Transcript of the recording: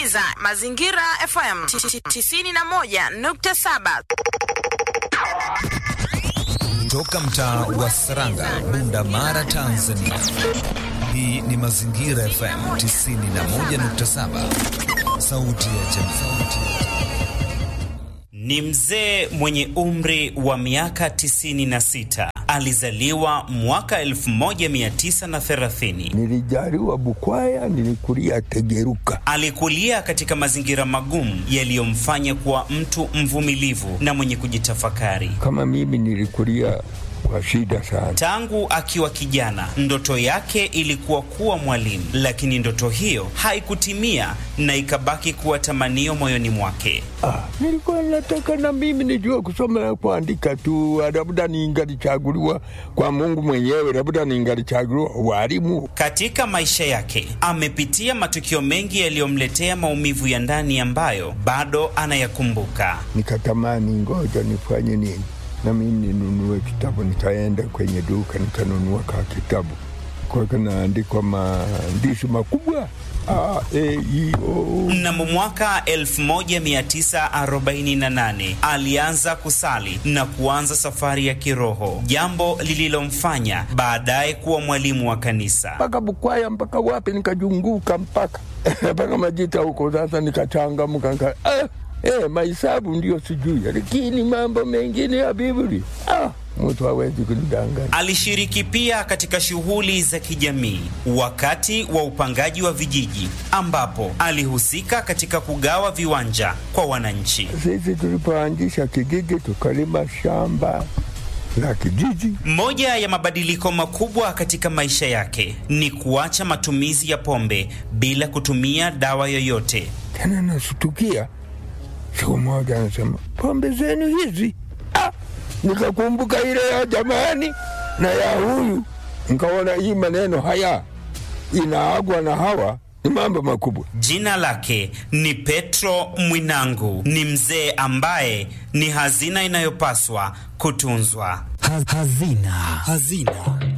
unasikiliza Mazingira FM 91.7. Toka mtaa wa Saranga, Bunda Mara, Tanzania. Hii ni Mazingira FM 91.7, sauti ya jamii. Ni mzee mwenye umri wa miaka 96. Alizaliwa mwaka 1930. Nilijaliwa Bukwaya, nilikulia Tegeruka. Alikulia katika mazingira magumu yaliyomfanya kuwa mtu mvumilivu na mwenye kujitafakari. Kama mimi nilikulia kwa shida sana. Tangu akiwa kijana, ndoto yake ilikuwa kuwa mwalimu, lakini ndoto hiyo haikutimia na ikabaki kuwa tamanio moyoni mwake. Ah, nilikuwa nataka na mimi nijue kusoma na kuandika tu, labda ningalichaguliwa kwa Mungu mwenyewe, labda ningalichaguliwa walimu. Katika maisha yake amepitia matukio mengi yaliyomletea maumivu ya ndani ambayo bado anayakumbuka. Nikatamani ngoja nifanye nini na mimi ninunue kitabu. Nikaenda kwenye duka nikanunua ka kitabu kwa kanaandikwa maandishi makubwa A, E, I, O. Mnamo mwaka 1948 alianza kusali na kuanza safari ya kiroho, jambo lililomfanya baadaye kuwa mwalimu wa kanisa. mpaka Bukwaya mpaka wapi, nikajunguka mpaka mpaka Majita huko. Sasa nikachangamka nika, ah, eh, mahesabu ndio sijui, lakini mambo mengine ya Biblia ah, mtu hawezi kunidanganya. Alishiriki pia katika shughuli za kijamii wakati wa upangaji wa vijiji, ambapo alihusika katika kugawa viwanja kwa wananchi. Sisi tulipoanzisha kijiji tukalima shamba la kijiji. Moja ya mabadiliko makubwa katika maisha yake ni kuacha matumizi ya pombe bila kutumia dawa yoyote. Tena nasutukia siku moja anasema pombe zenu hizi ah! Nikakumbuka ile ya jamani na ya huyu, nikaona hii maneno haya inaagwa na hawa ni mambo makubwa. Jina lake ni Petro Mwinangu. Ni mzee ambaye ni hazina inayopaswa kutunzwa. Hazina. Hazina.